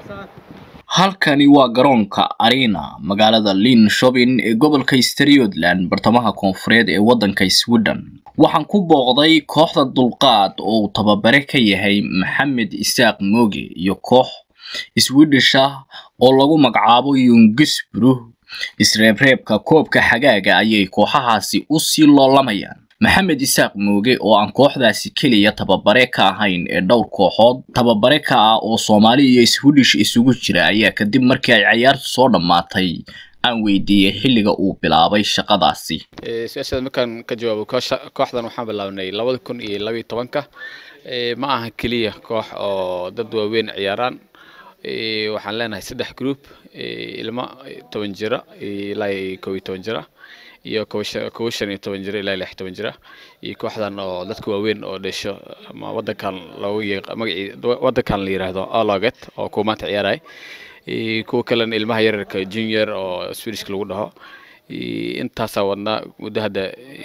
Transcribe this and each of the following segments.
halkani waa garoonka arena magaalada linshopin ee gobolka striothland bartamaha koonfureed ee waddanka sweden waxaan ku booqday kooxda dulqaad oo uu tababare ka yahay maxamed isaaq mooge iyo koox swedish ah oo lagu magacaabo yungisbru isreebreebka koobka xagaaga ayay kooxahaasi u sii loolamayaan maxamed isaaq mooge oo aan kooxdaasi keliya tababare ka ahayn ee dhowr kooxood tababare ka ah oo soomaali iyo swedish isugu jira ayaa kadib markii ay cayaartu soo dhammaatay aan weydiiyey xilliga uu bilaabay shaqadaasi su-aashaada markaan ka jawaabo kooxdan waxaan bilaabnay labada kun iyo labayo tobanka ma aha keliya koox oo dad waaweyn ciyaaraan waxaan leenahay saddex group ilmo toban jira ilaa kow iyo toban jira iyo kowa shan iyo toban jira ilaa lix toban jira iyo kooxdan oo dadka waaweyn oo dhasho ama wadankan loogu magacii wadankan la yiraahdo aloget oo kuwa maanta ciyaaraya kuwa kalena ilmaha yararka junior oo swedishka lagu dhaho intaasaa wadnaa muddo hadda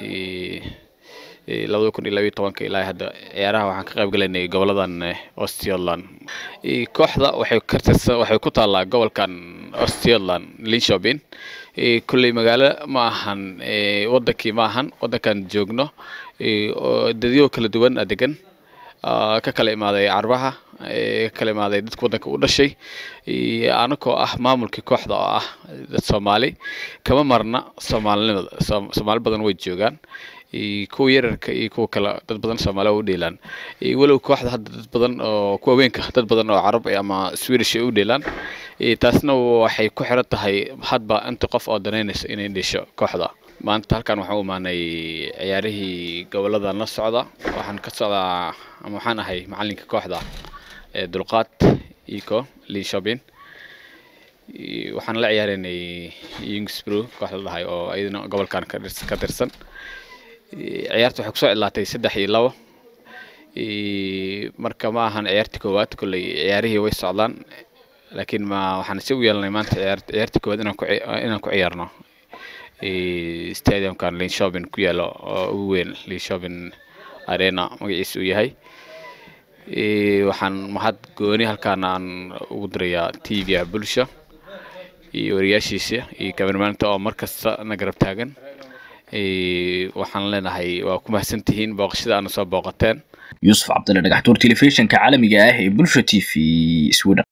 labada kun iyo labayo tobanka ilaa hadda ciyaaraha waxaan ka qayb galaynay goboladan ostioland kooxda waxay kartirsan waxay ku taallaa gobolkan ostioland linshopin kulley magaalo ma ahan wadankii ma ahan wadankan joogno dadyo kala duwan a degan ka kala imaaday carbaha ka kala imaaday dadka wadanka u dhashay anakoo ah maamulkii kooxda oo ah dad soomaali kama marna soomaalinimada soomaali badan way joogaan kuwa yararka iyo kuwa kale dad badan soomaaliya u dheelaan walow kooxda hadda dad badan oo kuwa haweenka dad badan oo carab ama swedish ay u dheelaan taasna waxay ku xiran tahay hadba inta qof oo danaynayso inay dhesho kooxda maanta halkan waxaan u imaanay ciyaarihii goboladan la socda waxaan ka socdaa ama waxaan ahay macalinka kooxda dulqaad ico linshopin waxaan la ciyaaraynay yungsbro koox la dhahay oo iyadana gobolkan ka tirsan ciyaarta waxay kusoo cidlaatay saddex iyo labo marka ma ahan ciyaartii koowaad kolley ciyaarihii way socdaan laakiin ma waxaan si u yeelanay maanta ciyaartii koowaad inaan ku inaan ku ciyaarno stadiumkan linshopin ku yaalo oo ugu weyn linshopin arena magaciisa uu yahay waxaan mahad gooni halkaan aan ugu dirayaa t v-a bulsha iyo wariyaashiisa iyo kameramaanta oo markasta na garab taagan waxaan leenahay waa ku mahadsantihiin booqashada aana soo booqateen yuusuf cabdille dhagaxtuur telefishinka caalamiga ah ee bulsha t v sweden